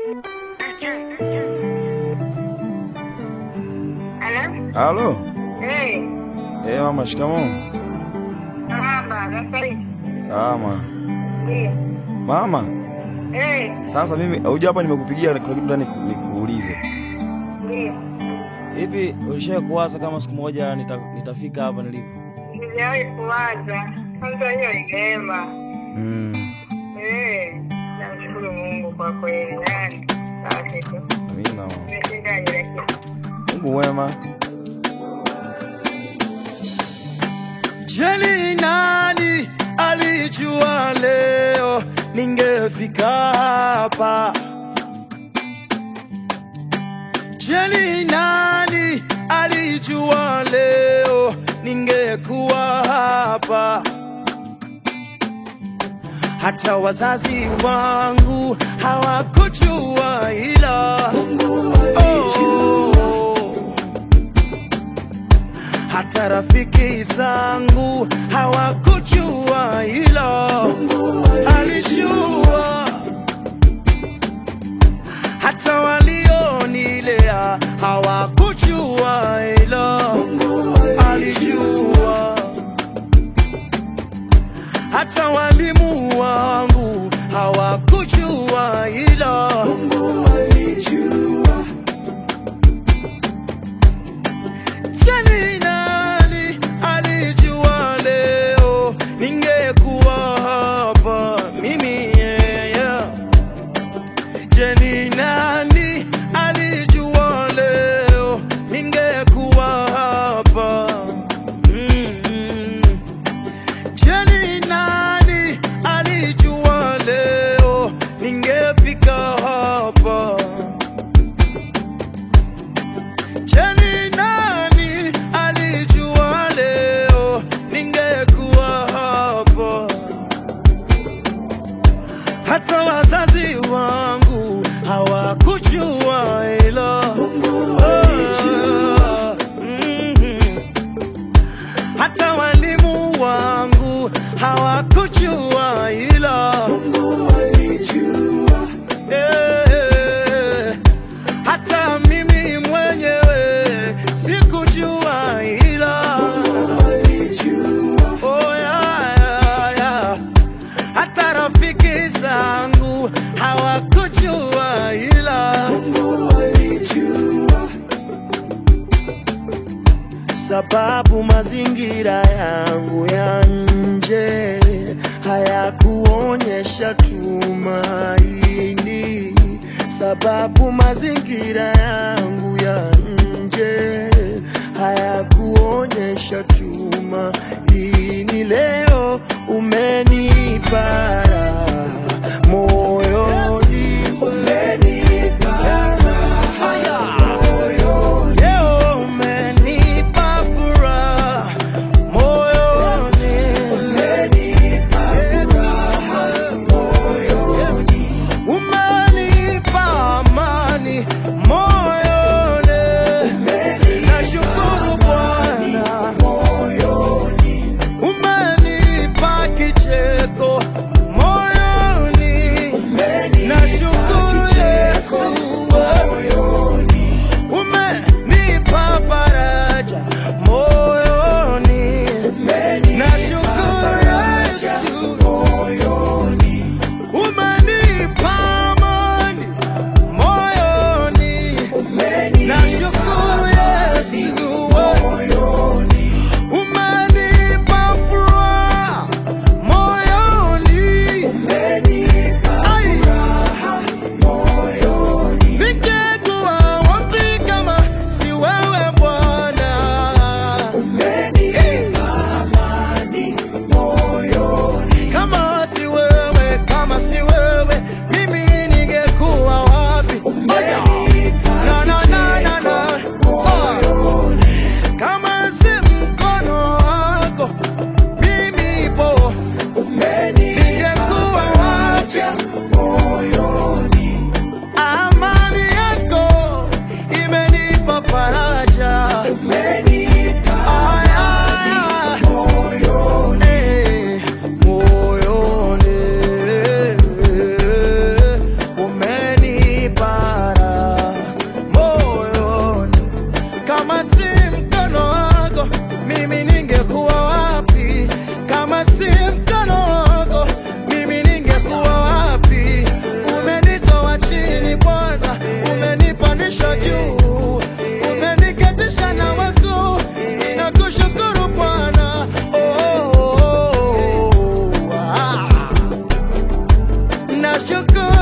Halo? Halo. Eh, Eh, mama shikamoo. marhaba, nasari. Salama. Ndio. Mama, Eh, sasa mimi huja hapa nimekupigia kuna kitu ndani nikuulize. ndio. Hivi ulishawahi kuwaza kama siku moja nita, nitafika hapa nilipo? Sijawahi kuwaza. Kwanza hiyo ni neema. Mm. Eh, namshukuru Mungu kwa kweli. Yani, basi tu. Amina mama. Nimeshinda ile kitu. Mungu mwema. Je, ni nani alijua leo ningefika hapa? Je, ni nani alijua leo ningekuwa hapa? Hata wazazi wangu hawakujua, ila Mungu alijua hata rafiki zangu hawakujua, ila alijua. Hata walionilea hawakujua, ila alijua. Hata walimu wangu hawakujua, ila alijua. Je, nani alijua leo ningekuwa hapa mimi? Yeah, yeah. Je, ni nani alijua leo ningekuwa hapa? Mm. Je, ni nani alijua leo ningefika hapa? Je, ni nani alijua leo ningekuwa hapa? Hata wazazi wangu hawakujua, ila Ah, mhm. hata walimu wangu hawakujua, ila Eh, hata mimi mwenyewe sikujua, ila Oh, yeah, yeah, yeah. hata rafiki zangu hawakujua, ila sababu mazingira yangu ya nje hayakuonyesha tumaini, sababu mazingira yangu ya nje hayakuonyesha tumaini. Leo umenipa raha moyoni, umenipa raha Leo umenipa furaha moyoni, umenipa furaha moyoni, umenipa amani moyoni, nashukuru Bwana yako